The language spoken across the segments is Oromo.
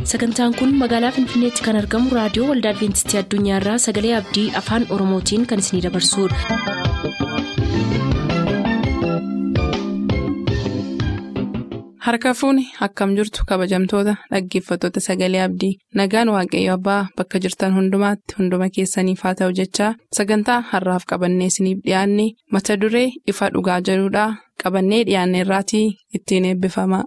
sagantaan kun magaalaa finfinneetti kan argamu raadiyoo waldaa adventistii addunyaarraa sagalee abdii afaan oromootiin kan isinidabarsudha. harka fuuni akkam jirtu kabajamtoota dhaggeeffattoota sagalee abdii nagaan waaqayyo abbaa bakka jirtan hundumaatti hunduma keessaniif haa ta'u jechaa sagantaa harraaf qabannee isiniif dhiyaanne mata duree ifa dhugaa jedhudhaa qabannee dhiyaanne irraatii ittiin eebbifama.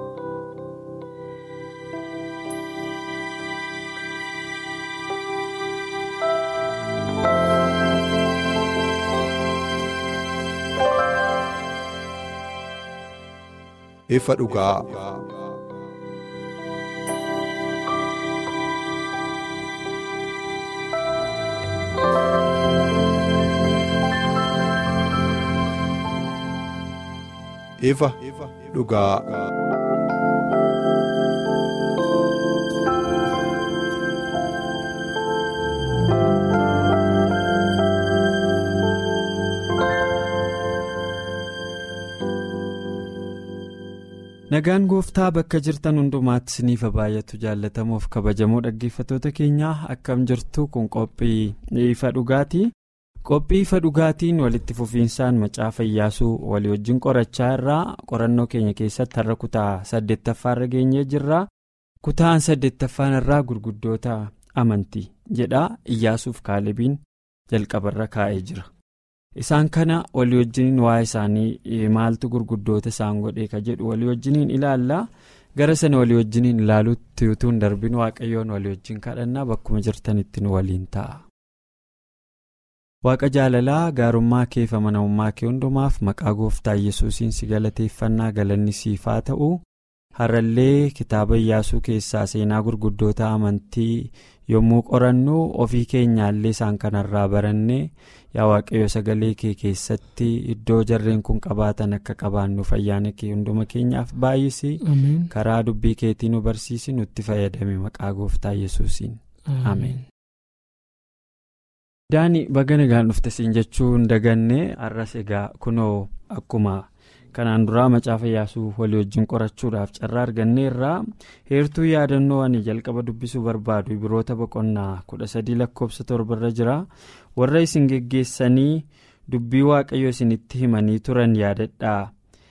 ifa dhugaa. ifa dhugaa. nagaan gooftaa bakka jirtan hundumaatti isiniif baay'atu jaallatamuuf kabajamoo dhaggeeffattoota keenyaa akkam jirtu kun qophii ifa dhugaatii qophii ifa dhugaatiin walitti fufiinsaan macaafa iyyaasuu walii wajjin qorachaa irraa qorannoo keenya keessatti har'a kutaa saddeettaffaarra geenyee jirra kutaan saddeettaffaan irraa gurguddoota amantii jedha iyyaasuuf kaalebiin jalqabarra kaa'ee jira. isaan kana walii wajjiniin waa'ee isaanii maaltu gurguddoota isaan godhee ka jedhu walii wajjiniin ilaallaa gara sana walii wajjiniin ilaaluutti utuu hin darbin waaqayyoon walii wajjin kadhannaa bakkuma jirtanitti nu waliin ta'a. waaqa jaalalaa gaarummaa kee fi amanamummaa kee hundumaaf maqaa gooftaa yesuusiin si galateeffannaa galanni siif haa ta'u har'allee kitaaba iyyaasuu keessaa seenaa gurguddoota amantii yommuu qorannu ofii keenyaallee isaan kanarraa barannee yaa waaqayyo sagalee kee keessatti iddoo jarreen kun qabaatan akka qabaannuuf ayyaana kee hunduma keenyaaf baay'isi karaa dubbii keetii nu barsiisi nutti fayyadame maqaa gooftaa yesuusiin ameen. daani baga nagaan dhufte siin jechuu hin daganne har'as egaa kunoo akkuma. kanaan duraa macaafa iyyaasuu walii wajjin qorachuudhaaf carraa arganneerraa heertuu yaadannoo ani jalqaba dubbisuu barbaadu biroota boqonnaa kudha sadii lakkoofsa torbarra jira warra isin geggeessanii dubbii waaqayyo isinitti himanii turan yaadadhaa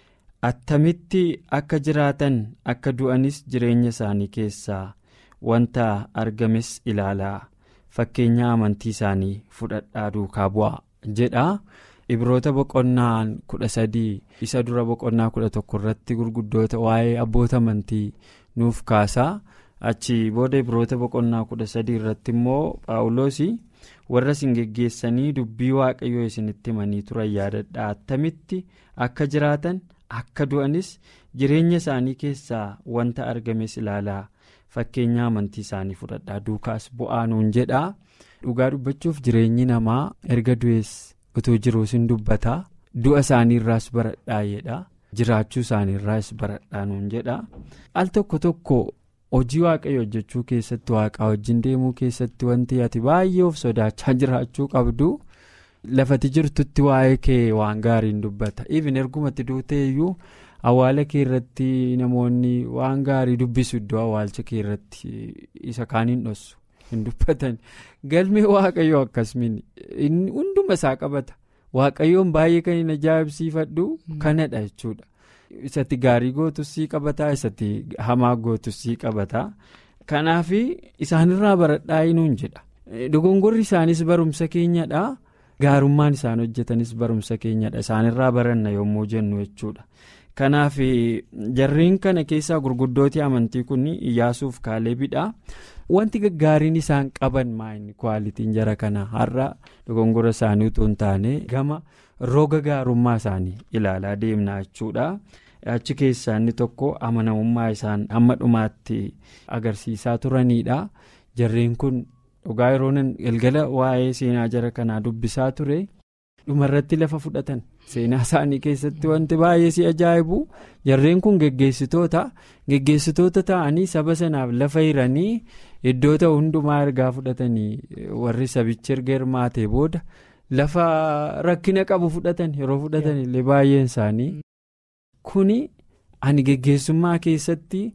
attamitti akka jiraatan akka du'anis jireenya isaanii keessaa wanta argames ilaalaa fakkeenya amantii isaanii fudhadhaa duukaa bu'aa jedha. ibroota boqonnaa kudha sadii isa dura boqonnaa kudha tokko irratti gurguddoota waa'ee abboota amantii nuuf kaasaa achi booda ibroota boqonnaa kudha sadii irratti immoo paawuloosii warra isin geggeessanii dubbii waaqayyoo isinitti himanii turan yaadadhaa attamitti akka jiraatan akka du'anis jireenya isaanii keessaa wanta argames ilaalaa fakkeenya amantii isaanii fudhadhaa duukaas bu'aa nuun jedhaa dhugaa dubbachuuf jireenyi namaa erga du'ees. utuu jiruus hin dubbataa du'a isaaniirraas baradhaa jedha jiraachuu isaaniirraas baradhaa nuun jedha al tokko tokko hojii waaqayyo hojjechuu keessatti waaqaa wajjin deemuu keessatti wanti ati baay'ee of sodaachaa jiraachuu qabdu lafati jirtutti waa'ee kee waan gaariin dubbata even ergumatti duuteeyyuu awwaala kee irratti namoonni waan gaarii dubbisu iddoo awwaalcha kee irratti isa kaaniin dhossu. hin dubbatan galmee waaqayyoo akkasumin hunduma isaa qabata waaqayyoon baay'ee kan hin ajaa'ibsiifadhu kanadha jechuudha isatti gaarii gootus sii qabataa isatti hamaa gootus sii qabataa kanaaf isaanirraa baradhaa nuun jedha dogongorri isaanis barumsa keenyadha gaarummaan isaan hojjetanis barumsa keenyadha isaanirraa baranna yommuu jennu jechuudha. kanaaf jarreen kana keessaa gurguddooti amantii kun iyyaasuuf kaaleebidha wanti gaggaariin isaan qaban maayini kwaalitiin jara kana har'a dogongora isaanii utuu hin taane gama roga gaarummaa isaanii ilaalaa deemna jechuudha achi keessaa inni tokko amanamummaa isaan hamma dhumaatti agarsiisaa turanidha jarreen kun dhugaa yeroo galgala waa'ee seenaa jara kanaa dubbisaa ture. dhumarratti lafa fudhatan seenaa isaanii keessatti wanti baay'ee si ajaa'ibu jarreen kun geggeessitoota geggeessitoota ta'anii saba sanaaf lafa hiranii iddoo ta'u hundumaa ergaa fudhatanii warri sabichi erga hirmaatee booda lafa rakkina qabu fudhatan yeroo fudhatan illee baay'een isaanii kuni ani geggeessummaa keessatti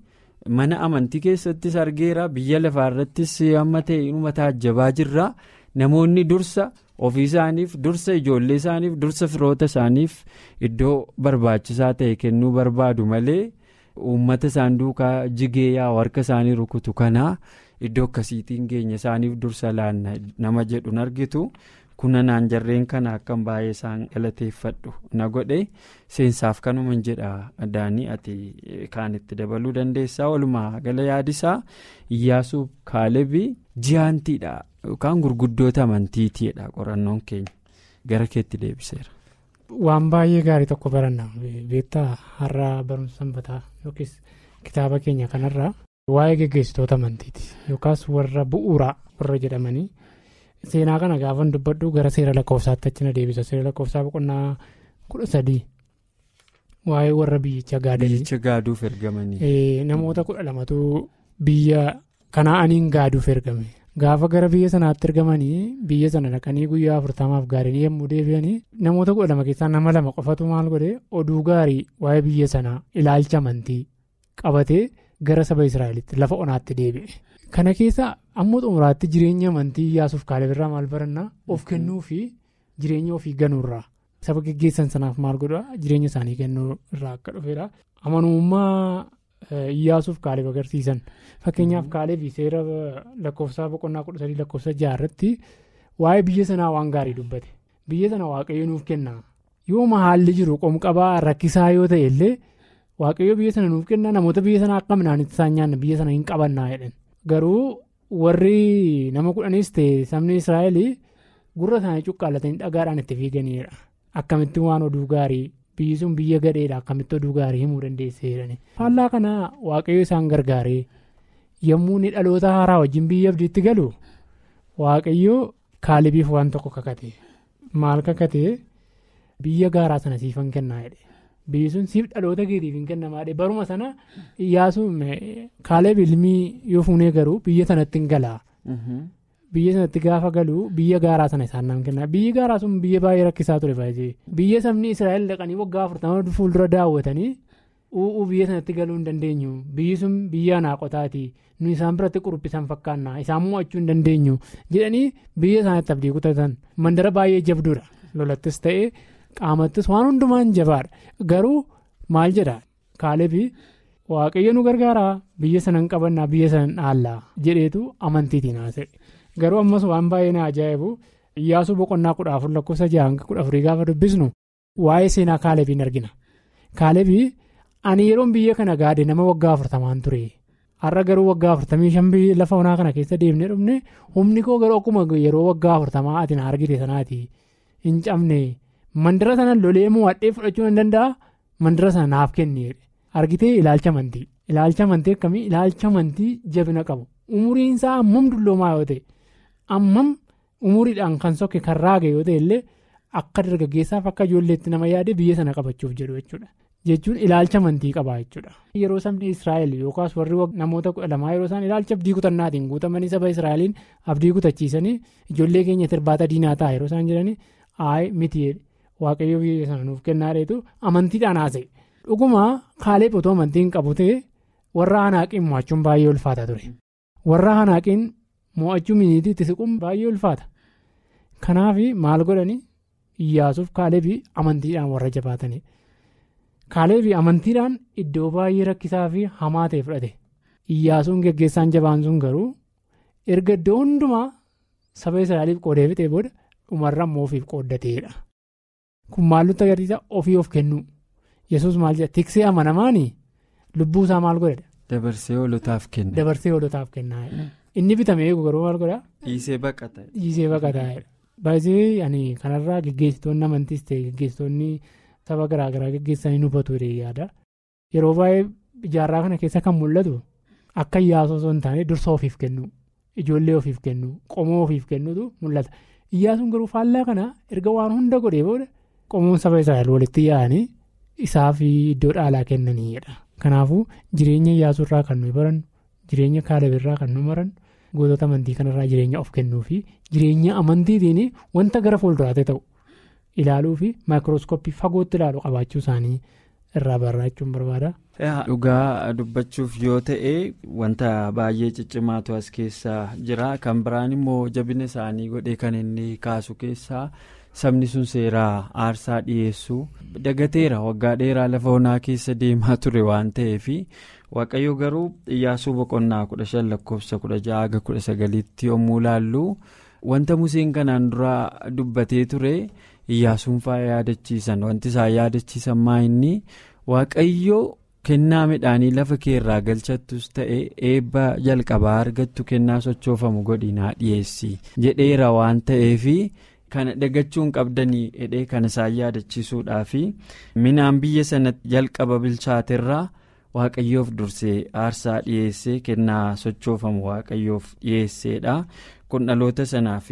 mana amantii keessattis argeera biyya lafaarrattis amma ta'e inuma taajjabaa jirra namoonni dursa ofii isaaniif dursa ijoollee isaaniif dursa firoota isaaniif iddoo barbaachisaa ta'e kennuu barbaadu malee uummata isaan duukaa jigee yaa harka isaanii rukutu kanaa iddoo akkasiitiin geenya isaaniif dursa laanna nama jedhuun argitu. kuna naan jarreen kana akkan baay'ee isaan galateeffadhu na godhe seensaaf kanuma jedha daanii ati kaan itti dabaluu dandeessaa walumaa gala yaadisaa iyyaasuuf kaalebii ji'aantiidha yookaan gurguddoota amantiitiidha qorannoon keenya gara keetti deebiseera. waan baay'ee gaarii tokko baranna beektaa har'a barumsa sanbataa yookiis kitaaba keenya kanarraa waa'ee geggeessitoota amantiiti yookaas warra bu'uuraa warra jedhamanii. seenaa kana gaafan dubbadhu gara seera lakkoofsaatti achi na deebisa seera lakkoofsaa boqonnaa kudha sadii waa'ee warra biyyicha gaadanii. biyyicha gaaduuf ergamanii. namoota kudha lamatu biyya kanaa'aniin gaaduuf ergame gaafa gara biyya sanaatti ergamanii biyya sana dhaqanii guyyaa afurtamaaf gaadanii yommuu deebi'anii namoota kudha lama keessaa nama lama qofatu maal godhe oduu gaarii waa'ee biyya sanaa ilaalcha amantii qabatee gara saba israa'elitti lafa onaatti deebi'e. kana keessa ammoo xumuraatti jireenya amantii iyyaasuuf kaaleberraa maal barannaa of kennuu fi jireenya ofii ganuurraa saba geggeessan sanaaf maal godhaa jireenya isaanii kennuu irraa akka dhufedha amanummaa iyyaasuuf kaaleef agarsiisan fakkeenyaaf kaaleef seera lakkoofsaa boqonnaa kudha sadii lakkoofsa jaarratti waa'ee biyya sanaa waan gaarii dubbate biyya sana waaqayyo nuuf kenna yooma haalli jiru qomqabaa rakkisaa yoo ta'e illee waaqayyo biyya sana nuuf kenna namoota biyya sana akka midhaanitti isaan nyaanna biyya sana hin qabannaa jedhan. garuu warri nama kudhanis ta'e sabni israa'el gurra isaanii cuqqaallatanii dhagaadhaan itti fiiganiidha akkamitti waan oduu gaarii biyyi sun biyya gadheedha akkamitti oduu gaarii himuu dandeessee jedhani. faallaa kana waaqayyo isaan gargaaree yommuu inni dhaloota haaraa wajjin biyya abdiitti galu waaqayyo kaalebiif waan tokko kakate maal kakate biyya gaaraa sana siifan kennaa jedhe. biyyi sun siif dhaloota keetiif hin kennamaadhe baruma sana iyyaasuun kaaleeb ilmii yoo fuunee garuu biyya sanatti hin galaa biyya sanatti gaafa galuu biyya gaaraa sana isaan nam kenna biyyi gaaraa sun biyya baay'ee rakkisaa ture baay'ee biyya sabni israa'el dhaqanii waggaa afurtama fuuldura daawwatanii u'uu biyya sanatti galuu hin dandeenyu biyyi sun biyya naaqotaati nu isaan biratti quruphisan fakkaanna isaan mo'achuu hin dandeenyu jedhanii biyya isaanitti abdii kutatan mandara baay'ee jabduudha lolattis ta'ee. qaamattis waan hundumaan jabaadha garuu maal jedha kaalebi waaqayyo nu gargaaraa biyya sana hin qabannaa biyya sana hin dhaallaa jedheetu amantiitiin haasa'e garuu ammas waan baay'ee na ajaa'ibu iyyaasuu boqonnaa kudha afur lakkoofsa jaha kudha afurii gaafa dubbisnu waa'ee seenaa kaalebiin argina kaalebii ani yeroon biyya kana gaade nama waggaa afurtamaan ture har'a garuu waggaa afurtamii shan lafa onaa kana keessa deemnee dhufne humni koo garuu akkuma yeroo waggaa afurtamaa ati na argite sanaati hin cabne. mandara sana lolee mo'adhee fudhachuu hin danda'a mandara sana naaf kenni argitee ilaalcha amantii ilaalcha amantii akkamii ilaalcha amantii jabina qabu umuriin isaa ammam dulloomaa yoo ta'e ammam umuriidhaan kan sokke kan raage yoo ta'e illee akka dargaggeessaaf akka ijoolleetti nama yaade biyya sana qabachuuf jedhu jechuudha jechuun ilaalcha amantii qabaa jechuudha. yeroo sabni israa'el yookaas warri namoota kudha lamaa yeroo isaan ilaalcha abdii kutannaatiin guutamanii saba israa'eliin abdii kutachiisanii ijoollee keenya irbaata diinaa ta'a yeroo isaan jedhanii aayee miti waaqayyo biyya sana nuuf kennaadheetu amantiidhaan haasa'e dhuguma kaaleeb otoo amantiin qabu ta'e warra hanaaqiin mo'achuun baay'ee ulfaata ture warra hanaaqiin mo'achuu miniitii itti siquun baay'ee ulfaata kanaaf maal godhani iyyaasuuf kaalebii amantiidhaan warra jabaatanii kaalebii amantiidhaan iddoo baay'ee rakkisaa fi hamaa ta'e fudhate iyyaasuun geggeessaan jabaan sun garuu erga iddoo hundumaa saba israa'eliif qoodee fixee booda dhumarra immoo ofiif qooddateedha. kun maaltu agarsiisa ofii of kennuu yesus maal jedha tiksee amanamaanii lubbuu isaa maal godhedha. dabarsee hoolotaaf kenna. dabarsee hoolotaaf kennaa inni bitame eegu garuu maal godhaa. dhiisee baqata. dhiisee baqataa baay'ee ani kanarraa geggeessitoonni amantiis ta'e geggeessitoonni saba garaagaraa geggeessanii hubatu yaada yeroo baay'ee ijaarraa kana keessa kan mul'atu akka iyyaasuu osoo hin taane dursa ofiif kennu ijoollee ofiif kennu qomoo ofiif kennutu mul'ata iyyaasuun garuu faallaa kana erga waan hunda godhee booda. qomoon saba israa'el walitti yaa'anii isaa fi iddoo dhaalaa kennaniidha kanaafuu jireenya iyyaasuurraa kan nuyi barannu jireenya kaalebirraa kan nu barannu gootota amantii kanarraa jireenya of kennuu fi jireenya amantiitiin wanta gara fuulduraatti ta'u ilaaluu fi maayikirooskooppii fagootti ilaalu qabaachuu isaanii irraa barraachuun barbaada. Dhugaa dubbachuuf yoo ta'e wanta baay'ee ciccimaatu as keessaa jira kan biraan immoo jabina isaanii godhee kan inni kaasu keessaa sabni sun seeraa aarsaa dhiyeessu dagateera waggaa dheeraa lafa onaa keessa deemaa ture waan ta'eef waaqayyo garuu iyyaasuu boqonnaa kudha shan lakkoofsa kudha ja'a haga kudha sagaliitti yommuu laallu wanta museen kanaan dura dubbatee ture iyyaasuun fa'aa yaadachiisan wanti isaan yaadachiisan maa inni waaqayyo. kennaa midhaanii lafa keerraa galchattus ta'e eebba jalqabaa argattu kennaa sochoofamu godhinaa dhiyeessi jedheera waan ta'eef kana dagachuun qabdanii hidhee kana isaan yaadachiisuudhaaf midhaan biyya sana jalqaba bilchaaterraa waaqayyoof dursee aarsaa dhiyeessee kennaa sochoofamu waaqayyoof dhiyeesseedha kun dhaloota sanaaf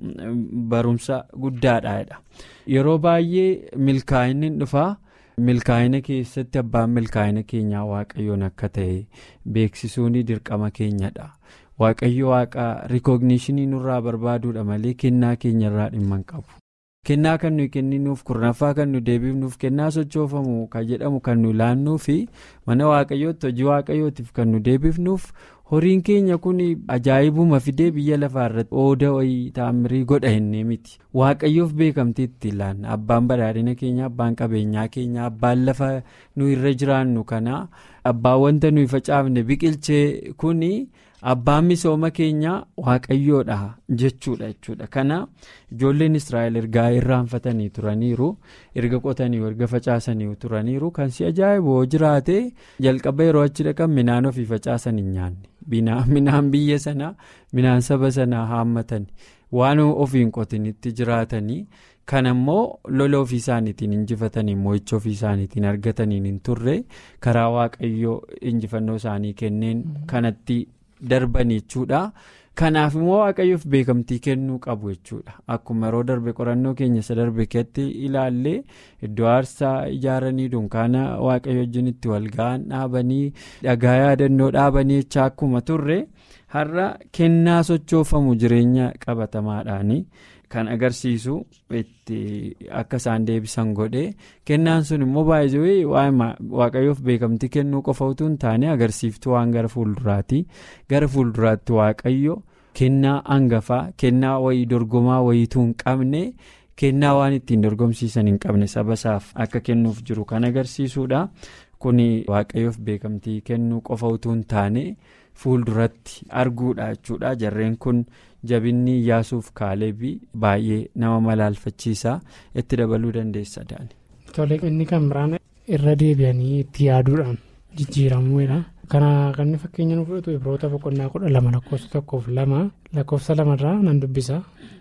barumsa guddaadha yeroo baay'ee milkaa'inni dhufaa. milkaa'ina keessatti abbaan milkaa'ina keenyaa waaqayyoon akka ta'e beeksisuun dirqama keenyadha waaqayyo waaqa rikoognishinii nurraa barbaaduudha malee kennaa keenyarraa dhimma hin qabu kennaa kan nuyi kenninuuf kurnaffaa kan nu deebifnuuf kennaa sochoofamu kan jedhamu kan nu laannuu fi mana waaqayyootti hojii waaqayyootiif kan nu deebifnuuf horiin keenya kun ajaa'ibuma fidee biyya lafaa irratti ooda wayii taamirii godha hinnee miti waaqayyoof beekamtii itti laanna abbaan badhaadhina keenya abbaan qabeenyaa keenya abbaan lafa nu irra jiraannu kana abbaan wanta nuyi facaafne biqilchee kuni abbaan misooma keenya waaqayyoodha jechuudha jechuudha kana ijoolleen israa'el ergaa irraanfatanii turaniiru erga qotanii erga facaasanii turaniiru kan si ajaa'ibu jiraate jalqaba yeroo achi dhaqan midhaan ofii facaasan hin nyaanne midhaan biyya sanaa midhaan saba sanaa haammatan waan ofiin qotinitti jiraatanii kan ammoo lola ofii isaaniitiin injifatanii mo'icha ofii isaaniitiin argataniin hin turre karaa waaqayyoo injifannoo isaanii kenneen kanatti. darbanii jechuudha kanaaf immoo waaqayyoof beekamtii kennuu qabu jechuudha akkuma yeroo darbe qorannoo keenya isa darbe keetti ilaallee iddoo aarsaa ijaaranii dunkaana waaqayyo wajjin itti walga'an dhaabanii dhagaa yaadannoo dhaabanii jecha akkuma turre har'a kennaa sochoofamu jireenya qabatamaadhaani kan agarsiisu itti akka isaan deebisan godhe kennaan sun immoo baay'ee waaqayyoof beekamtii kennuu qofa utuu hin taane agarsiiftuu waan gara fuulduraati gara fuulduraatti waaqayyo kennaa hangafaa kennaa wayii dorgomaa wayiituu hin qabne kennaa waan ittiin dorgomsiisan hin qabne saba isaaf akka kennuuf jiru kan agarsiisudha kun waaqayyoof beekamtii kennuu qofa utuu hin taane. fuulduratti arguudha jechuudha jarreen kun jabinni iyyaasuuf kaalebii baay'ee nama malaalfachiisa itti dabaluu dandeessa daani. Tole inni kan biraan irra deebi'anii itti yaaduudhaan jijjiiramuudha. Kana kan inni fakkeenya nu fudhatu ibroota boqonnaa kudha lama lakkoofsa tokkoof lama lakkoofsa lamarraa nan dubbisa.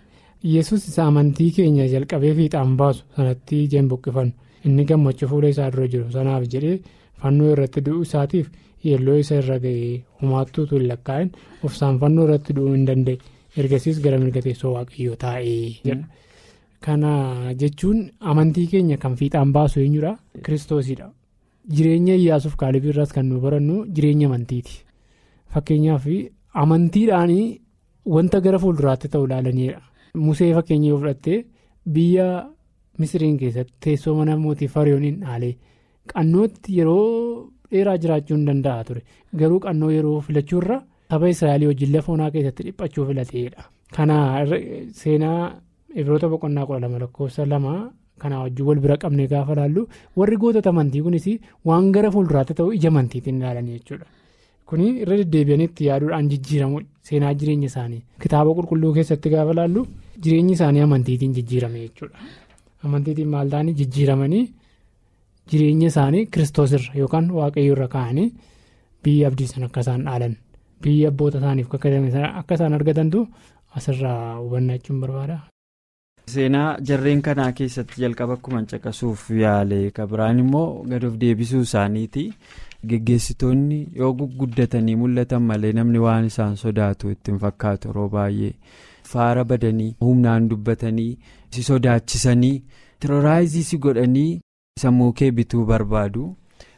Yesus isa amantii keenya jalqabee fiixaan baasu sanatti ijaan buqqifannu inni gammachuu fuula isaa dura jiru sanaaf jedhee fannoo irratti du'uu isaatiif. yeelloo isa irra ga'ee humaattuutu hin lakkaa'in ofsaan fannoo irratti du'uu hin danda'e ergasiis gara mirga teessoo waaqayyoo taa'ee jedha. kana jechuun amantii keenya kan fiixaan baasu eenyudha kiristoosidha jireenya iyyaasuuf kaalebii irraas kan nu barannu jireenya amantiiti fakkeenyaaf amantiidhaan wanta gara fuulduraatti ta'u ilaalanidha musee fakkeenya yoo fudhatte biyya misiriin keessatti teessoo mana mootii fariyooniin dhaalee qannootti yeroo. dheeraa jiraachuu hin danda'a ture garuu qannoo yeroo filachuurra saba israa'elii wajjin lafa onaa keessatti dhiphachuu filateedha. kana seenaa ibroota boqonnaa kudha lama lakkoofsa lama kanaa wajjin wal bira qabnee gaafa laallu warri gootota amantii kunis waan gara fuulduraatti ta'u ija amantiitiin ilaalanii jechuudha. kuni irra deddeebi'anii itti yaaduudhaan jijjiiramu seenaa jireenya isaanii kitaaba qulqulluu keessatti gaafa laallu jireenyi isaanii amantiitiin jijjiirame jechuudha. amantiitiin maal ta'anii jijjiiramanii. jireenya isaanii kiristoosirra yookaan waaqayyo irra kaa'anii biyya abdii sana akka isaan dhaalan biyya abboota isaaniif akka isaan argatantu asirraa hubannaa jechuun barbaada. seenaa jarreen kanaa keessatti jalqaba akkuma caqasuuf yaale kabiraan immoo gad of deebisuu isaaniiti geggeessitoonni yoo guguddatanii mul'atan malee namni waan isaan sodaatu ittiin fakkaatu yeroo baay'ee faara badanii humnaan dubbatanii si sodaachisanii tirooraayizii si godhanii. sammuu kee bituu barbaadu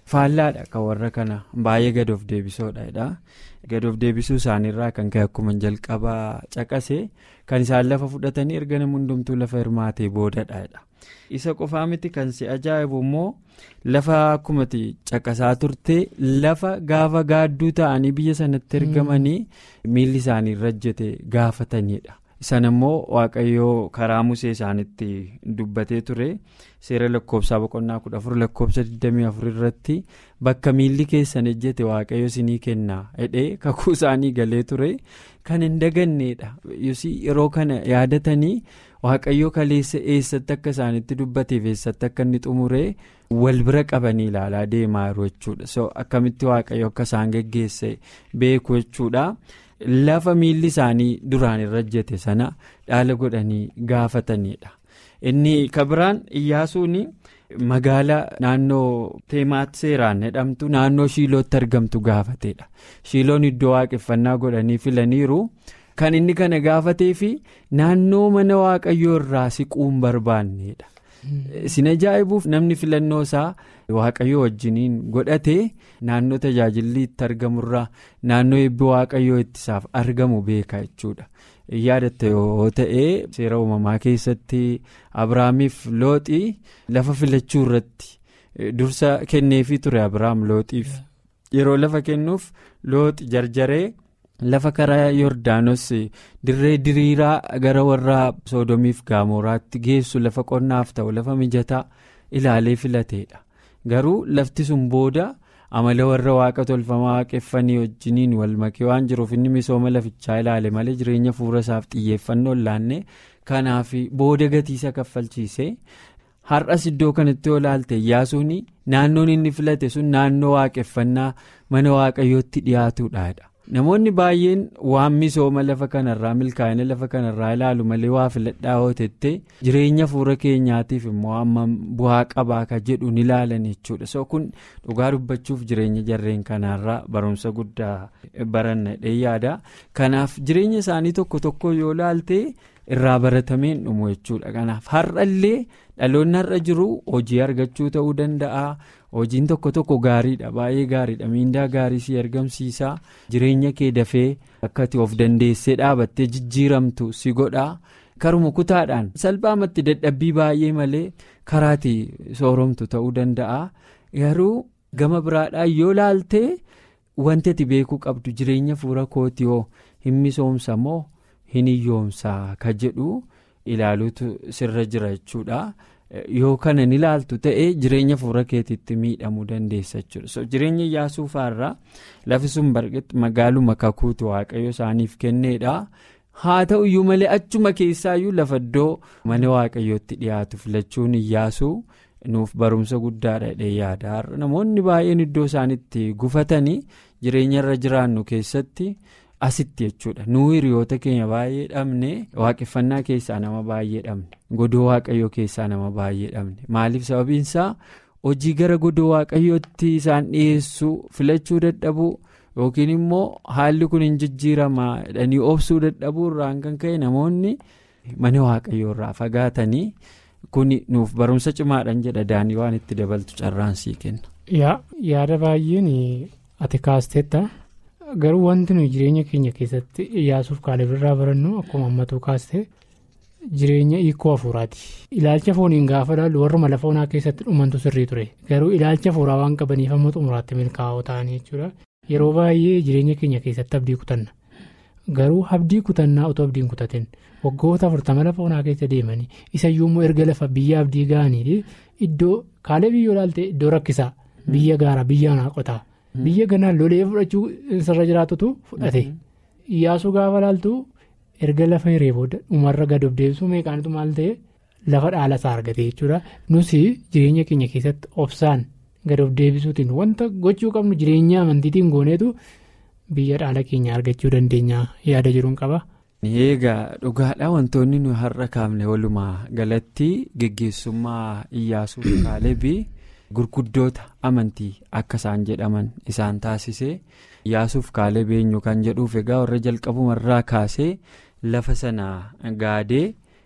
faallaadha kan warra kana baay'ee gad of deebisoodha gad of deebisuu isaaniirraa kan ka'e akkuma jalqabaa caqase kan isaan lafa fudhatanii erga namni hundumtuu lafa hirmaatee boodadha isa qofaa miti kan si ajaa'ibu immoo lafa akkumatti caqasaa turte lafa gaafa gaadduu ta'anii biyya sanatti ergamanii miilli isaanii rajjate gaafatanidha. Sana immoo waaqayyoo karaa musee isaanitti dubbatee ture seera lakkoofsaa boqonnaa kudha afur lakkoofsa 24 irratti bakka miilli keessan ejjete waaqayyo isinii kennaa hidhee kakuu isaanii galee ture kan hin dagannedha yeroo kana yaadatanii waaqayyoo kaleessa eessatti akka isaanitti dubbateef eessatti akka inni xumuree wal bira qabanii ilaalaa deemaa jiru jechuudha so akkamitti waaqayyo akka isaan geggeesse beeku jechuudha. lafa miilli isaanii duraan irra ejjete sana dhaala godhanii gaafatanidha inni kabiraan iyyaasuun magaalaa naannoo teemaat seeraan jedhamtu naannoo shiilootti argamtu gaafatedha shiiloon iddoo waaqeffannaa godhanii filaniiru kan inni kana gaafatee fi naannoo mana waaqayyoo irraa siquun barbaannedha. Sin ajaa'ibuuf namni filannoo isaa waaqayyoo wajjiniin godhate naannoo tajaajilli itti argamurraa naannoo eebbi waaqayyoo ittisaaf argamu beeka jechuudha. Yaadatta yoo ta'e seera uumamaa keessatti Abiraamiif looxii lafa filachuu irratti dursa kenneefii ture Abiraam looxiif yeroo lafa kennuuf looxi jarjaree. lafa karaa yordaanos dirree diriiraa gara warra soodomiif gaamoraatti geessu lafa qonnaaf ta'u lafa mijataa ilaalee filateedha garuu lafti sun booda amala warra waaqa tolfamaa waaqeffanii wajjiniin walmakee waan jiruuf inni misooma lafichaa ilaale malee jireenya fuula isaaf xiyyeeffannoo laanne kanaaf booda gatiisa kaffalchiise har'as iddoo kanatti yoo ilaalte Iyyaasuun naannoon inni filate sun naannoo waaqeffannaa mana waaqayyootti dhiyaatudha. namoonni baay'een waan misooma lafa kanarraa milkaa'ina lafa kanarraa ilaalu malee waa filadhaa hootette jireenya fuula keenyaatiif immoo amma bu'aa qabaa ka jedhu ni ilaalan jechuudha so kun dhugaa dubbachuuf jireenya jarreen kanaarraa barumsa guddaa baranna yaada kanaaf jireenya isaanii tokko tokko yoo ilaalte irraa baratameen dhumu jechuudha kanaaf har'allee dhaloonni har'a jiru hojii argachuu ta'uu danda'a. hojiin tokko tokko gaariidha baay'ee gaariidha miindaa gaarii si argamsiisa jireenya kee dafee akkati of dandeessee dhaabattee jijjiiramtu si godha karuma kutaadhaan salphaamatti dadhabbii baay'ee malee karaati sooromtu ta'uu danda'a garuu gama biraadhaan yoo laaltee wanti ati beekuu qabdu jireenya fuula kootii hoo hin misoomsa moo hin hiyyoomsaa ka jedhu ilaaluutu sirra jira jechuudha. yoo kana ni ilaaltu ta'e jireenya fuula keetiitti miidhamuu dandeessa jechuudha so jireenya Iyyaasuu faarraa lafi sun barqetti magaaluma kakuutu waaqayyo isaaniif kenneedha haa ta'u iyyuu malee achuma keessaayyuu lafa iddoo mana waaqayyootti dhiyaatu filachuun Iyyaasuu nuuf barumsa guddaadha yaada namoonni baay'een iddoo isaanitti gufatanii jireenya irra jiraannu keessatti. asitti jechuudha nuu hiriyoota keenya baay'ee dhabne waaqeffannaa keessaa nama baay'ee dhabne godoo waaqayyoo keessaa nama baay'ee dhabne maaliif sababiinsaa hojii gara godoo waaqayyootti isaan dhiyeessuu filachuu dadhabuu yookiin immoo haalli kun hin jijjiiramaa jedhanii obsuu dadhabuu irraan kan ka'e namoonni mana waaqayyoo irraa fagaatanii kun nuuf barumsa cimaadhaan jedha daanii waan itti dabaltu carraan sii kenna. yaada baay'een ati kaasteetta. garuu wanti nuyi jireenya keenya keessatti Iyyaasuuf Kaaleb irraa barannu akkuma ammatuu kaaste jireenya hiikoo hafuuraati ilaalcha fooniin gaafa ilaallu warruma lafa onaa keessatti dhumantu sirrii ture garuu ilaalcha hafuuraa waan qabaniif amma xumuraatti milkaa'oo ta'anii jechuudha yeroo baay'ee jireenya keenya keessatti abdii kutanna garuu abdii kutannaa otoo abdiin kutatin waggoota afurtama lafa onaa keessa deemanii isayyuu immoo erga lafa biyya abdii ga'anii iddoo Kaaleb yoo ilaalte iddoo rakkisaa biyya gaaraa biyya onaa qotaa. biyya ganaan lolee fudhachuu sirra jiraatutu fudhate Iyyaasuu gaafa laaltu erga lafa hiree booda dhumarra gad of deebisuu meeqaanitu maal ta'e lafa dhaala isaa argate jechuudha nus jireenya keenya keessatti obsaan gad of deebisuutiin wanta gochuu qabnu jireenya amantiitiin gooneetu biyya dhaala keenya argachuu dandeenya yaada jiruun qaba. eegaa dhugaadhaa wantoonni nuyi har'a kaafne walumaa galatti geggeessummaa Iyyaasuu Kaalebii. gurguddoota amantii akka isaan jedhaman isaan taasisee Iyyaasuuf Kaaleb eenyu kan jedhuuf egaa warra jalqabumarraa kaasee lafa sana gaadee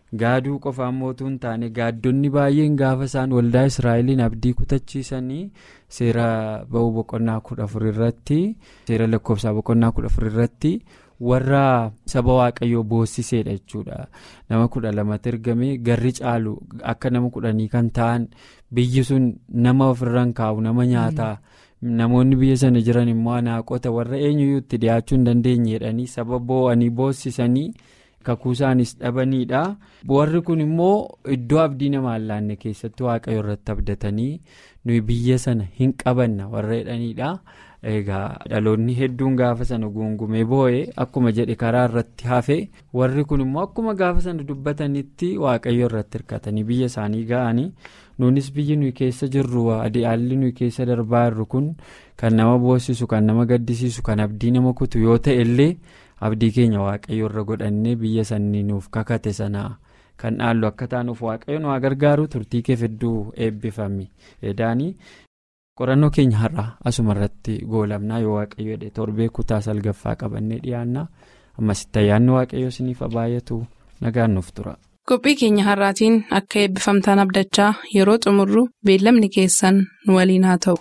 gaaduu qofaan mootuu hin taane gaaddonni baay'een gaafa isaan waldaa israa'eliin abdii kutachiisanii seera ba'uu boqonnaa kudha afur irratti seera lakkoofsaa boqonnaa kudha afur irratti warra saba waaqayyoo boossiseedha jechuudha nama kudha lamatti ergame garri caalu akka nama kudhanii kan ta'an biyyi sun nama ofirraan kaa'u nama nyaataa. namoonni biyya sana jiran immoo anaaqota warra eenyuyyuu itti dhiyaachuu hin dandeenye jedhanii saba boo'anii boossisanii kakuu isaanis dhabaniidha warri kun immoo iddoo abdii nama allaanne keessatti waaqayyo irratti abdatanii nuyi biyya sana hin qabanna warra jedhaniidha egaa dhaloonni hedduun gaafa sana guungumee boo'ee akkuma jedhe karaa irratti hafe warri kun immoo akkuma gaafa sana dubbatanitti waaqayyo irratti hirkatanii biyya isaanii ga'anii. nuunis biyyi nuyi keessa jirru haalli nuyi keessa darbaa jirru kun kan nama boossisu kan nama gaddisiisu kan abdii nama kutu yoo ta'e illee abdii keenya waaqayyo irra godhannee biyya sanii nuuf kakate sana kan dhaallu akka taanuuf waaqayyo nu haa gargaaru turtii keef hedduu eebbifame edaanii qorannoo keenya har'a asuma irratti goolabnaa yoo waaqayyo jedhe torbee kutaa salgaffaa qabannee dhiyaanna ammasitti ayyaanni waaqayyo isiniif baay'atu nagaan nuuf tura. qophii keenya har'aatiin akka eebbifamtaan abdachaa yeroo xumurru beellamni keessan nu waliin haa ta'u.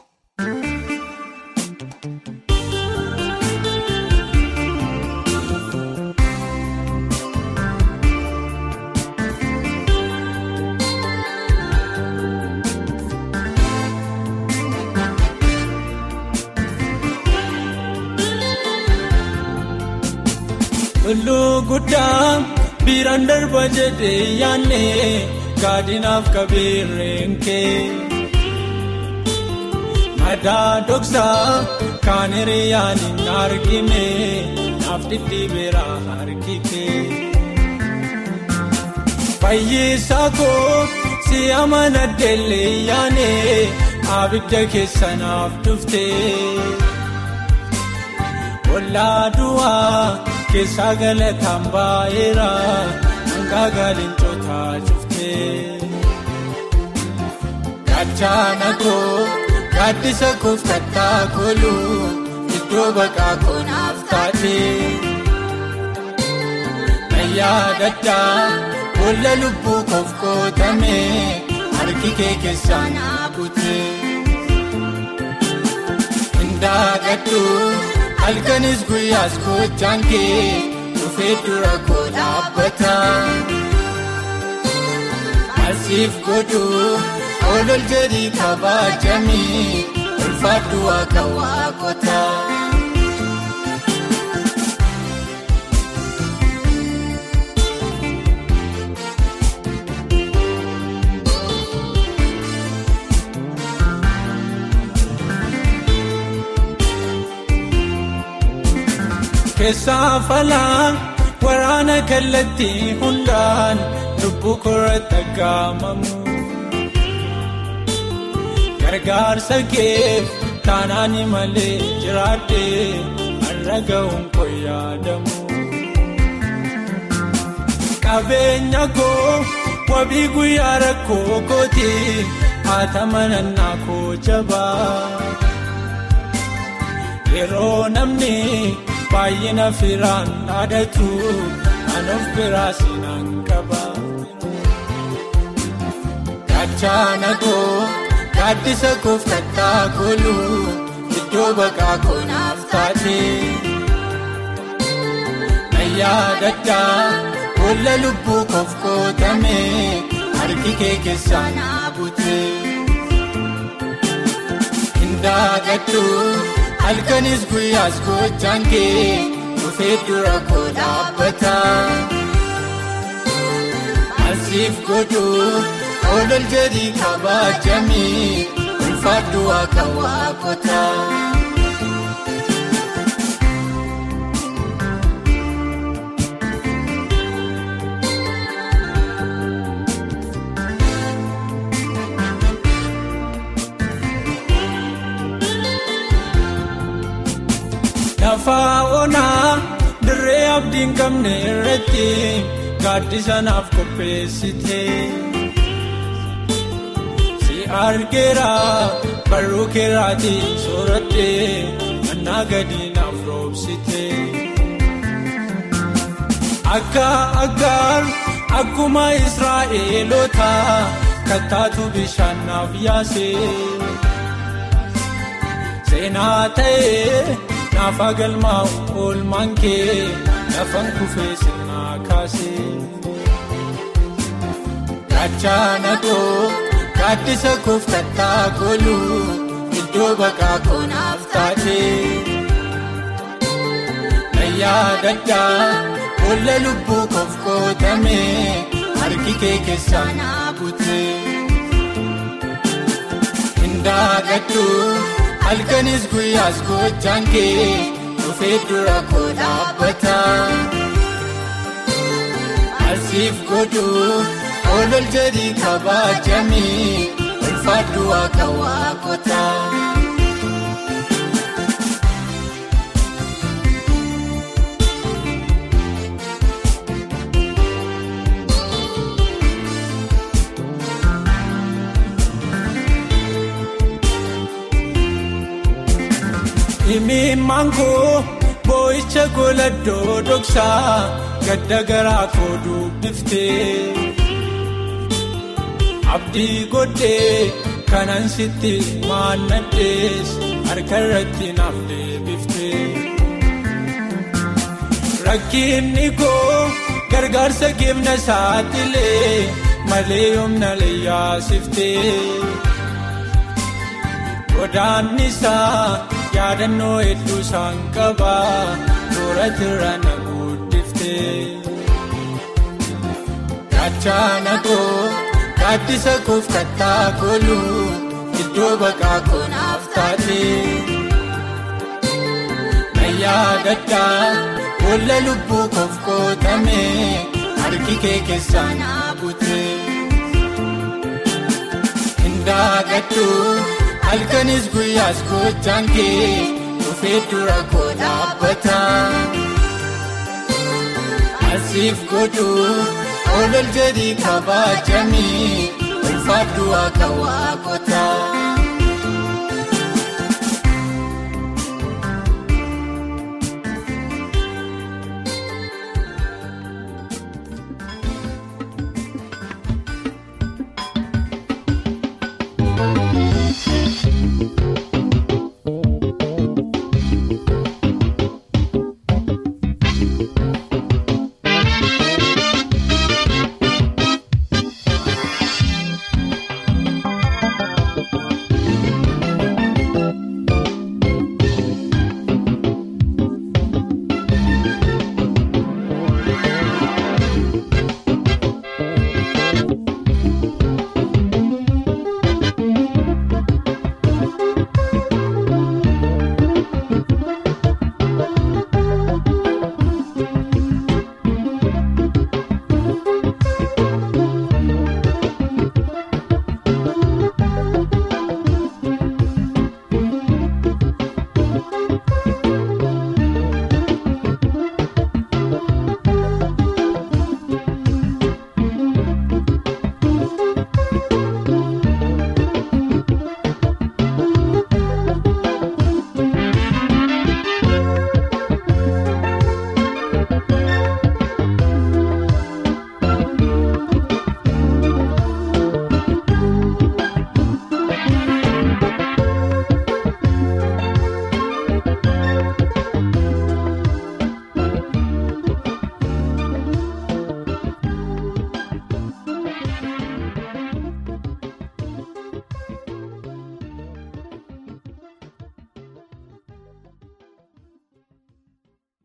Biiraan darba jedhee yaanne gaadinaaf qabeerreen kee madaa dhoksaa kaan hiriyaan hin argine naaf dhidhiibeera harki kee fayyisaa koo si amanaddeellee yaane abidda keessa naaf dhuftee ollaa du'aa. keessaa galataan baay'eera hangaa gaalintotaa cuftee gaachana koo gaaddisa koof kattaa koolu iddoo baqaa koonaaf taatee nayyaa daddaa boolla lubbuu koof kootame harki kee keessaa naa butee indaagadhu. halkanis guyyaas gochaan kee dhufee dura koo dhaabbata asiif godhu olol jedhii kabaajamii ulfaadhu akka waaqota. keessaa falaa waraana kallattii hundaan lubbuu korratti aggaamamu gargaarsa keef taanaani malee jiraadhee har'a ga'uun koo yaadamu qabeenya koo wabii guyyaa rakkoo kooti haata manannaa koo jabaa yeroo namni. baay'ina firaan dhaadatu kan of biraa sinaan qaba. Gaachana koo gaaddisa koof kattaa koolu iddoo baqaa koonaaf taate. Nayyaa daddaa boolla lubbuu koof kootame harki kee keessaa naa bute. Indaagadhu. halkanis guyyaas gochaan kee dhufee dura koo dhaabbata asiif godhu olol jedhii kabaajamii ulfaadhu akka waaqota. Lafaa onaa dirree abdiin qabne irratti gaaddisa naaf qopheessite. Si argeera barruu keeraatiin sooratte mannaa gadi naaf roobsite. Akka aggaar akkuma israa'eelota kattaatu bishaan naaf yaase seenaa ta'ee naaf galmaa'u oolmaan kee lafan kufee seenaa kaase gaachana koo gaaddisa kooftattaa koolu iddoo baqaa koonaaf taate yaadadhaa boolla lubbuu koof qootame harki kee keessaa naa bute indaagadhu halkanis guyyaas gochaan kee dhufee dura koo dhaabbata asiif godhu oolol jedhii kabaajamii ulfaadhu akka waaqota. Himimmaan koo boo'icha goladdoo dhoksaa gadda garaa koo dubbiftee abdii godhee kanan sitti maannadhees harka irratti naaf deebiftee rakkinni koo gargaarsa geemna saaxilee malee yoomna leeyyaasiftee godaannisaa. yaadannoo hedduu isaan qabaa toora jira na guddiftee gaachana koo gaaddisa koof kattaa koolu iddoo baqaa koonaaf taate na yaadadhaa boolla lubbuu koof qootame harki kee keessaa naa bute indaagadhu. halkanis guyyaas gochaan kee dhufee dura koo dhaabbata asiif godhu oolol jedhii kabaajamii ulfaadhu akka waaqota.